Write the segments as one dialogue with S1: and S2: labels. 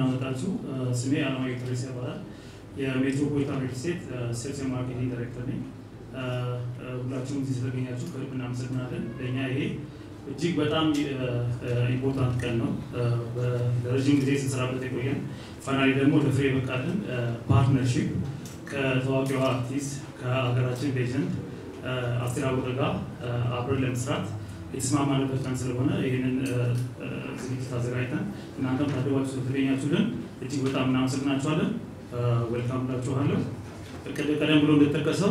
S1: ደህና መጣችሁ። ስሜ አለማየሁ ተሬሳ ይባላል። የሜትሮፖሊታን ሪል ስቴት ሴልስ ማርኬቲንግ ዳይሬክተር ነኝ። ሁላችሁም እዚህ ስለተገኛችሁ ከልብ እናመሰግናለን። ለእኛ ይሄ እጅግ በጣም ኢምፖርታንት ቀን ነው። ለረዥም ጊዜ ስንሰራበት የቆየን ፋይናሊ ደግሞ ለፍሬ የበቃልን ፓርትነርሺፕ ከታዋቂዋ አርቲስት ከሀገራችን ሌጀንድ አስቴር አወቀ ጋር አብረን ለመስራት የተስማማንበት ቀን ስለሆነ ይህንን ዝግጅት አዘጋጅተን እናንተም ታደባችሁ ስለተገኛችሁልን እጅግ በጣም እናመሰግናችኋለን። ወልካም ብላችኋለሁ። ቀደም ብሎ እንደተጠቀሰው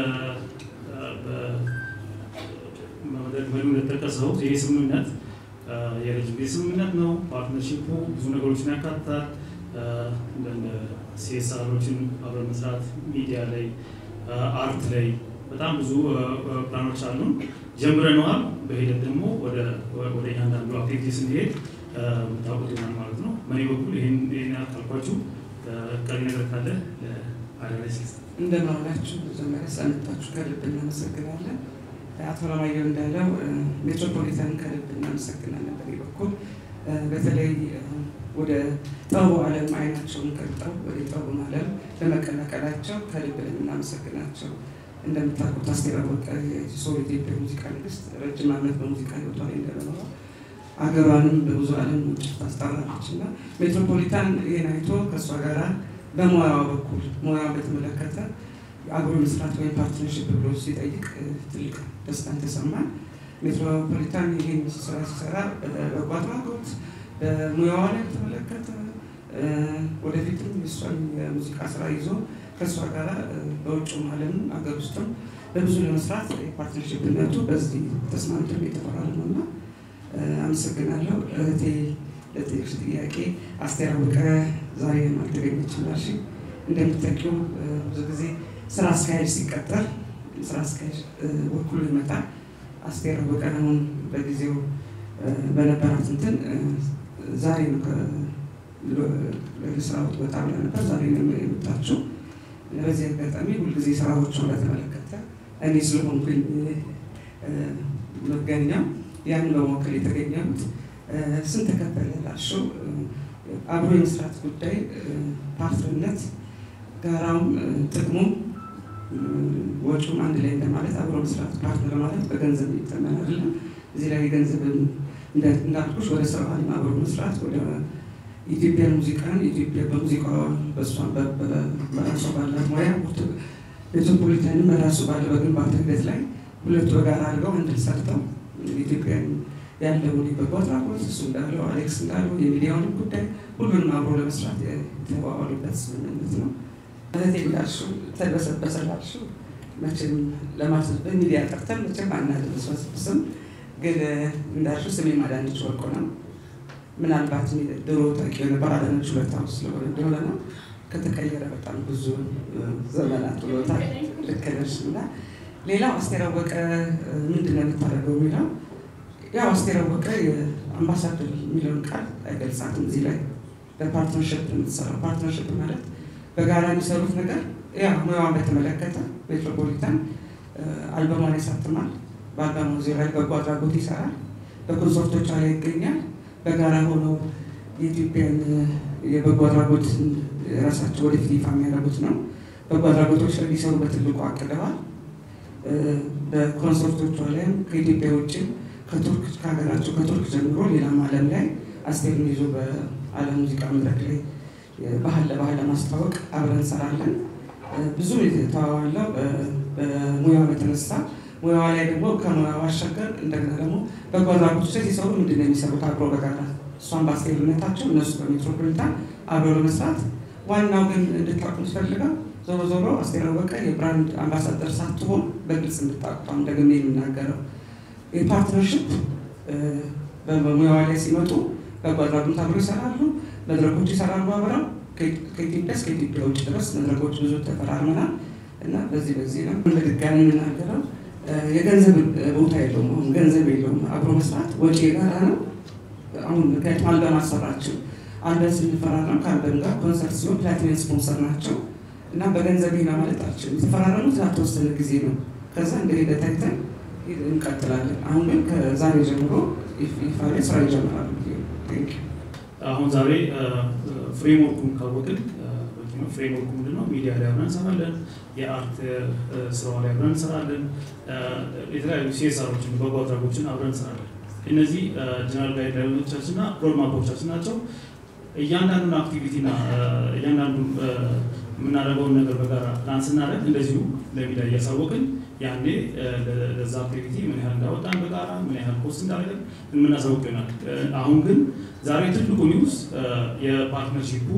S1: በመድረክ እንደተጠቀሰው ይህ ስምምነት የረጅም ጊዜ ስምምነት ነው። ፓርትነርሺፑ ብዙ ነገሮችን ያካትታል። እንደ ሲኤስአሮችን አብረን መስራት፣ ሚዲያ ላይ፣ አርት ላይ በጣም ብዙ ፕላኖች አሉን። ጀምረነዋል። በሂደት ደግሞ ወደ እያንዳንዱ አክቲቪቲ ስንሄድ የምታውቁት ይሆናል ማለት ነው። በእኔ በኩል ይህን ያልኳችሁ ቀሪ ነገር ካለ አዳላይ ስልስ
S2: እንደምን ዋላችሁ። መጀመሪያ ስለመጣችሁ ከልብ እናመሰግናለን። አቶ ለማየሁ እንዳለው ሜትሮፖሊታን ከልብ እናመሰግናለን። በእኔ በኩል በተለይ ወደ ጥበቡ ዓለም አይናቸውን ገልጠው ወደ ጥበቡን ዓለም በመቀላቀላቸው ከልብ እናመሰግናቸው። እንደምታውቁት አስቴር አወቀ የሶል ኢትዮጵያ ሙዚቃ ንግስት ረጅም ዓመት በሙዚቃ ህይወቷ ላይ እንደኖረ አገሯንም በብዙ ዓለም ውጭ ታስጠራለች እና ሜትሮፖሊታን ይህን አይቶ ከእሷ ጋር በሙያዋ በኩል ሙያዋን በተመለከተ አብሮ መስራት ወይም ፓርትነርሽፕ ብሎ ሲጠይቅ ትልቅ ደስታን ተሰማን። ሜትሮፖሊታን ይህን ስራ ሲሰራ በጎ አድራጎት በሙያዋ ላይ በተመለከተ ወደፊትም የእሷን የሙዚቃ ስራ ይዞ ከእሷ ጋር በውጭም ዓለም አገር ውስጥም በብዙ ለመስራት የፓርትነርሽፕነቱ በዚህ ተስማምተን የተፈራረም ነው እና አመሰግናለሁ። እህቴ ለጠየቅሽ ጥያቄ አስቴር አወቀ ዛሬ አልተገኘችም እሺ። እንደምታውቂው ብዙ ጊዜ ስራ አስኪያጅ ሲቀጠር ስራ አስኪያጅ ወክሎ ይመጣል። አስቴር አወቀ አሁን በጊዜው በነበራት እንትን ዛሬ ነው ለስራ ወጣ ብላ ነበር። ዛሬ ነው የመጣችው። በዚህ አጋጣሚ ሁልጊዜ ስራዎቿን በተመለከተ እኔ ስለሆንኩኝ መገኛው ያንን በመወከል የተገኘሁት ስንት ተከፈለ ላልሽው አብሮ የመስራት ጉዳይ ፓርትነርነት ጋራውም ጥቅሙም ወጪውም አንድ ላይ እንደማለት አብሮ መስራት ፓርትነር ማለት በገንዘብ የሚተመን አይደለም። እዚህ ላይ ገንዘብ እንዳልኩሽ ወደ ስራ ዓለም አብሮ መስራት ወደ ኢትዮጵያን ሙዚቃን ኢትዮጵያ በሙዚቃ በእሷን በራሷ ባላት ሙያ ሜትሮፖሊታንን በራሱ ባለ በግንባታ ሂደት ላይ ሁለቱ በጋራ አድርገው አንድ ሰርተው ኢትዮጵያን ያለውን የበጎ አድራጎት እሱ እንዳለው አሌክስ እንዳለው የሚዲያውን ጉዳይ ሁሉንም አብሮ ለመስራት የተዋዋሉበት ስምምነት ነው። እህቴ እንዳልሽው ተደበሰበሰ ላልሽው መቼም ለማለት በሚዲያ ጠርተን መቼም አናደበስበስም፣ ግን እንዳልሽው ስሜ ማዳነች ወርቁ ነው። ምናልባት ድሮ ታውቂው የነበር አዳነች ሁለት ዓመት ስለሆነ እንደሆነ ነው። ከተቀየረ በጣም ብዙ ዘመናት ብሎታል። ልክ ነሽ። እና ሌላው አስቴር አወቀ ምንድን ነው የምታደርገው የሚለው ያው አስቴር አወቀ የአምባሳደር የሚለውን ቃል አይገልጻትም። እዚህ ላይ በፓርትነርሽፕ የምትሰራው ፓርትነርሽፕ ማለት በጋራ የሚሰሩት ነገር ያ ሙያዋን በተመለከተ ሜትሮፖሊታን አልበሟን ያሳትማል። በአልበሙ ዙሪያ ላይ በጎ አድራጎት ይሰራል። በኮንሰርቶቿ ላይ ይገኛል። በጋራ ሆነው የኢትዮጵያን የበጎ አድራጎት የራሳቸው ወደፊት ይፋ የሚያደርጉት ነው። በጎ አድራጎቶች ላይ ሊሰሩ በትልቁ አቅደዋል። በኮንሰርቶቿ ላይም ከኢትዮጵያ ውጭም ከቱርክ ከሀገራቸው ከቱርክ ጀምሮ ሌላም ዓለም ላይ አስቴርን ይዞ በዓለም ሙዚቃ መድረክ ላይ ባህል ለባህል ለማስተዋወቅ አብረን እንሰራለን። ብዙ የተዋዋለው በሙያዋ የተነሳ ሙያዋ ላይ ደግሞ ከሙያዋ ባሻገር እንደገና ደግሞ በጎ አድራጎቶች ላይ ሲሰሩ ምንድን ነው የሚሰሩት አብሮ በጋራ እሷን በአስቴርነታቸው እነሱ በሜትሮፖሊታን አብሮ ለመስራት ዋናው ግን እንድታውቁ ስፈልገው ዞሮ ዞሮ አስቴር አወቀ የብራንድ አምባሳደር ሳትሆን በግልጽ እንድታውቁ ደግሜ የሚናገረው የፓርትነርሽፕ በሙያዋ ላይ ሲመጡ በጎ አድራጎት አብረው ይሰራሉ፣ መድረኮች ይሰራሉ አብረው ከኢትዮጵያ እስከ ኢትዮጵያ ውጭ ድረስ መድረኮች ብዙ ተፈራርመናል እና በዚህ በዚህ ነው በድጋሚ የምናገረው የገንዘብ ቦታ የለውም። አሁን ገንዘብ የለውም። አብሮ መስራት ወጪ የጋራ ነው። አሁን ምክንያቱም አልበም አሰራችው አልበም ስንፈራረም ከአልበም ጋር ኮንሰርት ሲሆን ፕላቲኒየም ስፖንሰር ናቸው እና በገንዘብ ይሄ ማለት አልችልም። የተፈራረሙት ላልተወሰነ ጊዜ ነው። ከዛ እንደ ሂደት አይተን እንቀጥላለን። አሁን ግን ከዛሬ ጀምሮ ይፋ ላይ ስራ ይጀምራሉ።
S1: አሁን ዛሬ ፍሬምወርኩን ካወቅን በቂ ነው። ፍሬምወርኩ ምንድነው? ሚዲያ ላይ አብረን እንሰራለን። የአርት ስራዋ ላይ አብረን እንሰራለን። የተለያዩ ሲኤስአሮችን በጎ አድራጎችን አብረን እንሰራለን። እነዚህ ጀነራል ጋይድላይኖቻችን እና ሮድማፖቻችን ናቸው። እያንዳንዱን አክቲቪቲ እና እያንዳንዱ የምናደርገውን ነገር በጋራ ፕላን ስናደርግ እንደዚሁ ለሚዲያ እያሳወቅን ያኔ ለዛ አክቲቪቲ ምን ያህል እንዳወጣን በጋራ ምን ያህል ኮስት እንዳደረግን የምናሳውቅ ይሆናል። አሁን ግን ዛሬ ትልቁ ኒውስ የፓርትነርሺፑ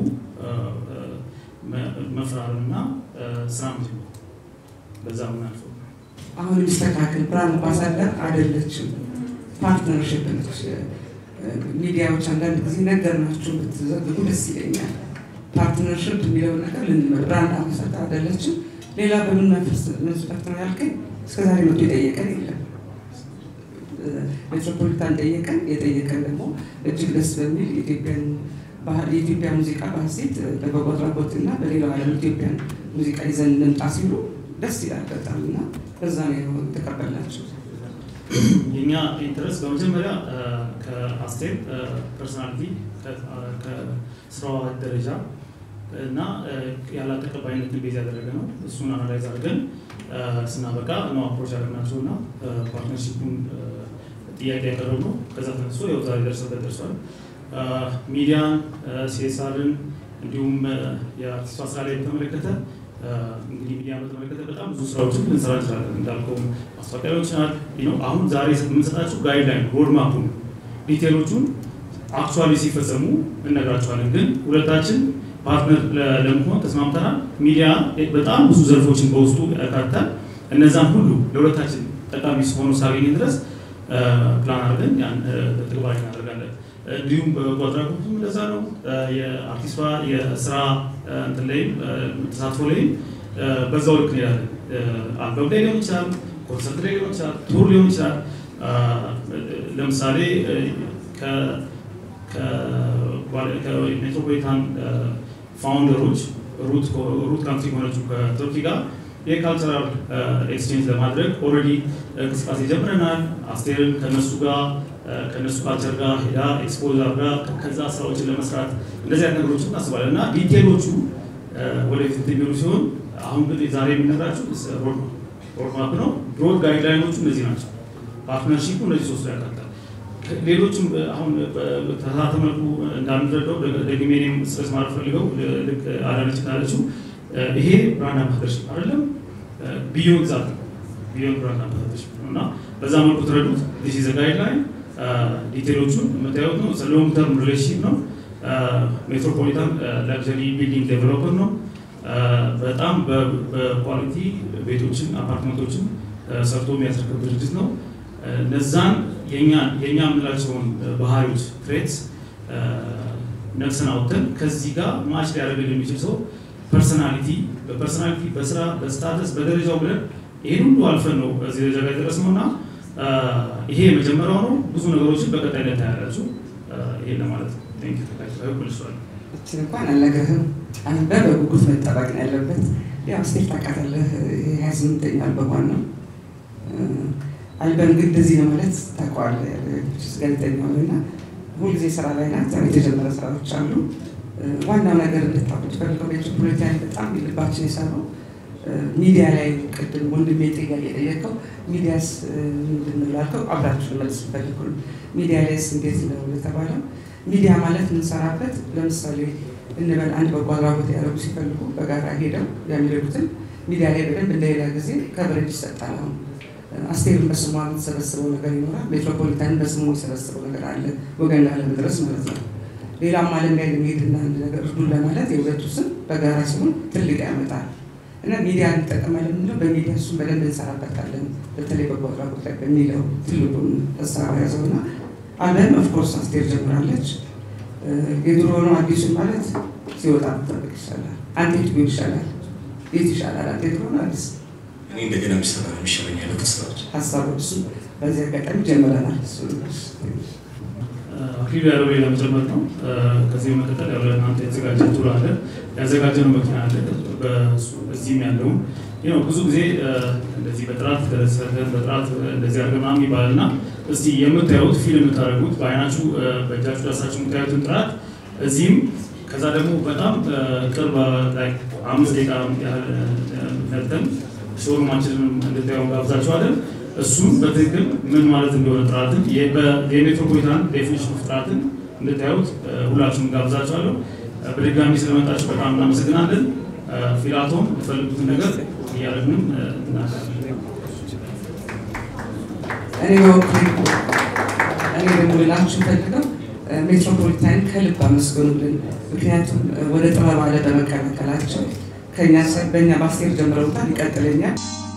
S1: መፍራርና ስራ ምጅ በዛ ምናልፈው
S2: አሁን የሚስተካከል ብራንድ አምባሳደር አይደለችም፣ ፓርትነርሽፕ ነች። ሚዲያዎች አንዳንድ ጊዜ ነገር ናቸው ብትዘግቡ ደስ ይለኛል። ፓርትነርሽፕ የሚለውን ነገር ልንመድ ብራንድ አምባሳደር አይደለችም። ሌላ በምን መስፈርት ነው ያልከኝ? እስከዛሬ መቶ የጠየቀን የለም። ሜትሮፖሊታን ጠየቀን። የጠየቀን ደግሞ እጅግ ደስ በሚል ኢትዮጵያን የኢትዮጵያ ሙዚቃ በሀሴት በበጎ አድራጎት እና በሌላው ዓለም ኢትዮጵያን ሙዚቃ ይዘን እንምጣ ሲሉ ደስ ይላል በጣም እና በዛ ነው የተቀበልናቸው።
S1: የኛ ኢንተረስት በመጀመሪያ ከአስቴር ፐርሶናሊቲ ከስራዋ ደረጃ እና ያላት ተቀባይነትን ቤዝ ያደረገ ነው። እሱን አናላይዝ አድርገን ስናበቃ ነው አፕሮች ያደረግናቸው እና ፓርትነርሺፑን ጥያቄ ያቀረብ ነው። ከዛ ተነስቶ ያው ዛሬ ደርሰበት ደርሷል። ሚዲያን፣ ሲኤስአርን እንዲሁም የአርቲስቷ ስራ ላይ በተመለከተ እንግዲህ ሚዲያ በተመለከተ በጣም ብዙ ስራዎችን ልንሰራ እንችላለን። እንዳልከውም ማስታወቂያ ሊሆን ይችላል። አሁን ዛሬ የምንሰጣቸው ጋይድላይን ሮድማፑን ዲቴሎቹን አክቹዋሊ ሲፈጸሙ እነግራቸዋለን። ግን ሁለታችን ፓርትነር ለመሆን ተስማምተናል። ሚዲያ በጣም ብዙ ዘርፎችን በውስጡ ያካትታል። እነዛን ሁሉ ለሁለታችን ጠቃሚ ሆኖ ሳገኝ ድረስ ፕላን አድርገን ያን ተግባራዊ እናደርጋለን። እንዲሁም በበጎ አድራጎቱም እንደዛ ነው። የአርቲስቷ የስራ እንትን ላይም ተሳትፎ ላይም በዛው ልክ እንሄዳለን። አልበም ላይ ሊሆን ይችላል፣ ኮንሰርት ላይ ሊሆን ይችላል፣ ቱር ሊሆን ይችላል። ለምሳሌ ከሜትሮፖሊታን ፋውንደሮች ሩት ካንትሪ ከሆነችው ከቱርኪ ጋር የካልቸራል ኤክስቼንጅ ለማድረግ ኦልሬዲ እንቅስቃሴ ጀምረናል። አስቴርን ከነሱ ጋር ከነሱ ካልቸር ጋር ሄዳ ኤክስፖዘር ጋር ከዛ ስራዎችን ለመስራት እንደዚህ አይነት ነገሮችን እናስባለን እና ዲቴሎቹ ወደፊት የሚሉ ሲሆን አሁን ግን ዛሬ የምነግራችሁ ሮድማፕ ነው። ብሮድ ጋይድላይኖቹ እነዚህ ናቸው። ፓርትነርሺፑ እነዚህ ሶስቱ ያካትታል። ሌሎችም አሁን በተሳተ መልኩ እንዳንረዳው ደግሜ እኔም ስትረስ ማለት ፈልገው ልክ አዳነች ካለችው ይሄ ብራንድ አምባሳደርሽፕ አይደለም፣ ቢዮንድ ዛት ነው። ቢዮንድ ብራንድ አምባሳደርሽፕ ነው እና በዛ መልኩ ተረዱት። ዲስ ኢዝ ጋይድላይን ዲቴሎቹን የምታዩት ነው። ሎንግ ተርም ሪሌሽንሺፕ ነው። ሜትሮፖሊታን ላግዠሪ ቢልዲንግ ዴቨሎፐር ነው። በጣም በኳሊቲ ቤቶችን አፓርትመንቶችን ሰርቶ የሚያስረክብ ድርጅት ነው። እነዛን የኛ የምንላቸውን ባህሪዎች ትሬትስ ነፍስን አውጥተን ከዚህ ጋር ማች ሊያደርግልን የሚችል ሰው ፐርሰናሊቲ በፐርሰናሊቲ በስራ በስታተስ በደረጃው ብለን ይህን ሁሉ አልፈን ነው እዚህ ደረጃ ላይ የደረስነው እና ይሄ የመጀመሪያው ነው። ብዙ ነገሮችን በቀጣይነት ታያላችሁ። ይሄ ለማለት ነው። መልሷል።
S2: እችን እንኳን አልነግርህም። አንበ በጉጉት መጠበቅ ነው ያለበት። ያው ስቴት ታውቃታለህ፣ የሀያ ስምንተኛ አልበሟን ነው። አልበም ግን እንደዚህ ነው ማለት ታውቀዋለህ። ጋዜጠኛ ሆነና ሁልጊዜ ስራ ላይ ናት። የተጀመረ ስራዎች አሉ። ዋናው ነገር እንድታውቁት ፈልገው ሜትሮፖሊታን በጣም ልባችን የሰራው ሚዲያ ላይ ቅድም ወንድሜ ጥያቄ የጠየቀው ሚዲያስ ምንድን ነው ላልከው አብራችሁ መልስ ፈልጉ። ሚዲያ ላይስ እንዴት ነው የተባለው? ሚዲያ ማለት የምንሰራበት ለምሳሌ እንበል አንድ በጎ አድራጎት ያደረጉ ሲፈልጉ በጋራ ሄደው የሚረዱትን ሚዲያ ላይ በደንብ እንደሌላ ጊዜ ከበረጅ ይሰጣል። አሁን አስቴርን በስሟ የምትሰበስበው ነገር ይኖራል። ሜትሮፖሊታንን በስሙ የሰበስበው ነገር አለ፣ ወገን ላለመድረስ ማለት ነው። ሌላም ዓለም ላይ ለመሄድና አንድ ነገር እርዱን ለማለት የሁለቱ ስም በጋራ ሲሆን ትልቅ ያመጣል እና ሚዲያ እንጠቀማለን የምንለው በሚዲያ እሱን በደንብ እንሰራበታለን። በተለይ በጎ አድራጎት ላይ በሚለው ትልቁን ሀሳብ ያዘው እና አልበም ኦፍኮርስ አስቴር ጀምራለች። የድሮ ነው አዲሱን ማለት ሲወጣ መጠበቅ ይሻላል። አንተ የቱ ቢሆን ይሻላል? የት ይሻላል? አንተ የድሮ ነው አዲስ?
S3: እኔ እንደገና የሚሰራ ነው የሚሻለኝ ያለው ከስራዎች
S2: ሀሳቦች እሱ በዚህ አጋጣሚ ጀምረናል። እሱ
S1: አክሊሉ ያለው ሌላ መጨመር ነው። ከዚህ በመቀጠል ያው ለእናንተ የተዘጋጀ ቱር አለ፣ ያዘጋጀነው መኪና አለ። እዚህም ያለውን ነው ብዙ ጊዜ እንደዚህ በጥራት ሰርተን በጥራት እንደዚህ አድርገን ምናምን ይባላል እና እስቲ የምታዩት ፊልም የምታደርጉት በአይናችሁ በእጃችሁ ዳሳችሁ የምታዩትን ጥራት እዚህም ከዛ ደግሞ በጣም ቅርብ አምስት ደቂቃ ያህል ነጥተን ሾሩማችንን እንድታየው ጋብዛችኋለን። እሱም በትክክል ምን ማለት እንደሆነ ጥራትን የሜትሮፖሊታን ዴፊኒሽን ኦፍ ጥራትን እንድታዩት ሁላችሁም ጋብዛችኋለሁ። በድጋሚ ስለመጣችሁ በጣም እናመሰግናለን። ፊላቶም የፈልጉትን ነገር እያደረግንም እናቃለን።
S2: እኔ በወቅቱ እኔ ደግሞ ልላችሁ ፈልገው ሜትሮፖሊታን ከልብ አመስግኑልን። ምክንያቱም ወደ ጥበብ ዓለም በመቀላቀላቸው ከኛ በእኛ ባስቴር ጀምረውታል፣ ይቀጥለኛል።